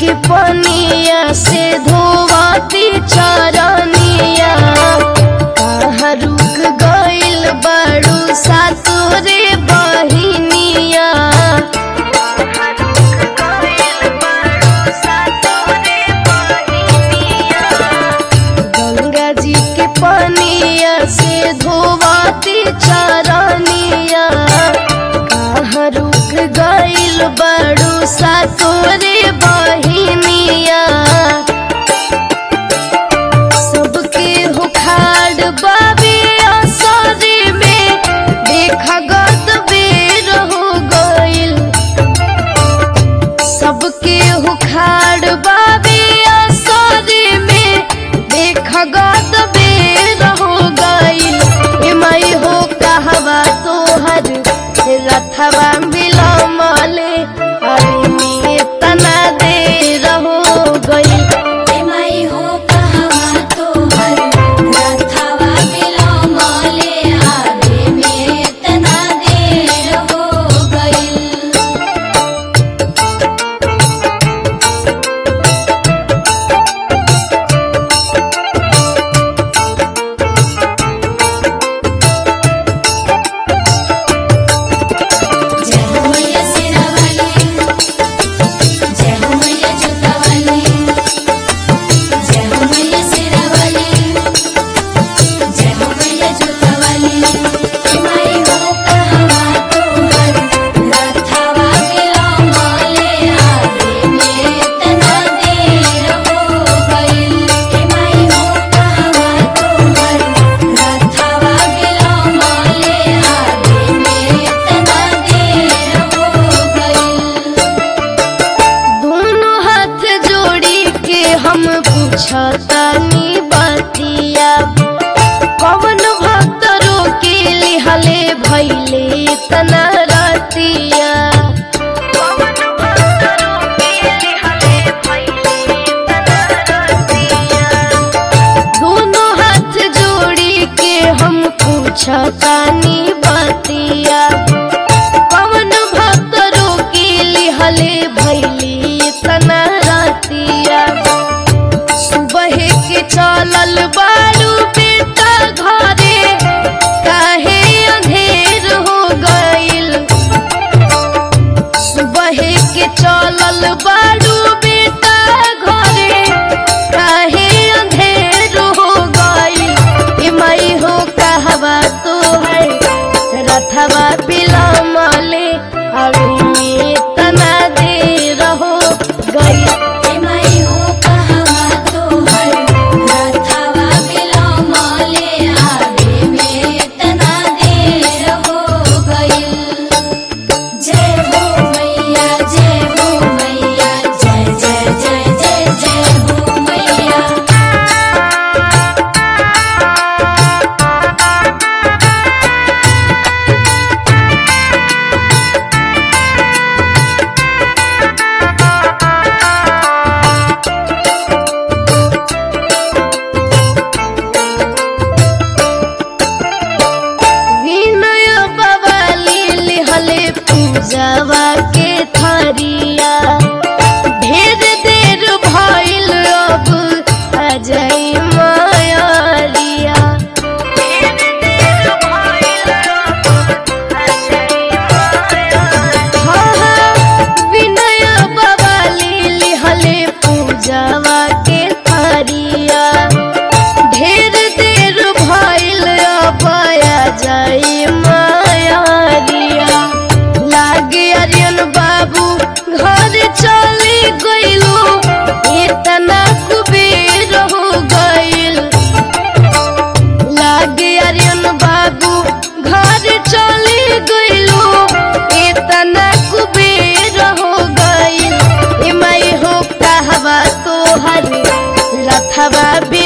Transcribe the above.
के पनिया से धोवाती चरनिया कहाँ रुक गइल बड़ू सासुरे बहिनिया गंगा जी के पनिया से धोवाती चरनिया कहाँ रुक गइल बड़ू सासुरे बहिनिया सबके हुखाड़ बाबे असरे में देखा गद बेर हो गइल सबके हुखाड़ बाबे असरे में देखा गद बेर हो गइल एमई हो कहवा तोहर रथवा मिलमले अरे में तना देर हो गइल एमई हो कहवा तोहर रथवा बिलमले आवे में तना देर हो गइल जय हो मैया सिरावाली जय हो मैया जुतावाली जय हो मैया सिरावाली जय हो मैया जुतावाली माई हो कहवा तोहर रथवा बिलमले आवे में तना देर हो गइल माई हो कहवा तोहर रथवा बिलमले आवे में तना देर हो गइल दोनों हाथ जोड़ी के हम पूछतानी बतिया कवन भक्त रोके लिहले भैले तना रतिया दोनों हाथ जोड़ी के हम पूछतानी बतिया पवन भक्त रोके लिहले भैली तना रातिया सुबह के चलल बारू बेटा घरे काहे अंधेर हो गइल सुबह के चलल बारू बेटा घरे काहे अंधेर हो गइल एमई हो कहवा तोहर रथवा बिलमले अभी में तना दे रहो गई एमई हो कहवा तोहर रथवा बिलमले आवे में तना देर हो गइल जय हो मैया जय हो मैया जय जय जय जय जय हो मैया विनय बवाली लिहले पूजवा के थरिया ढेर देर भइल अब अजय मायरिया हाँ, हाँ, विनय बवाली लिहले पूजवा के थरिया ढेर देर भइल अबया जाई मायारिया लागे अरियन बाबू घर चली गइलो इतना कुबेर हो गइल लागे अरियन बाबू घर चली गइलो इतना कुबेर हो गइल एमई हो कहवा तोहर रथवा बे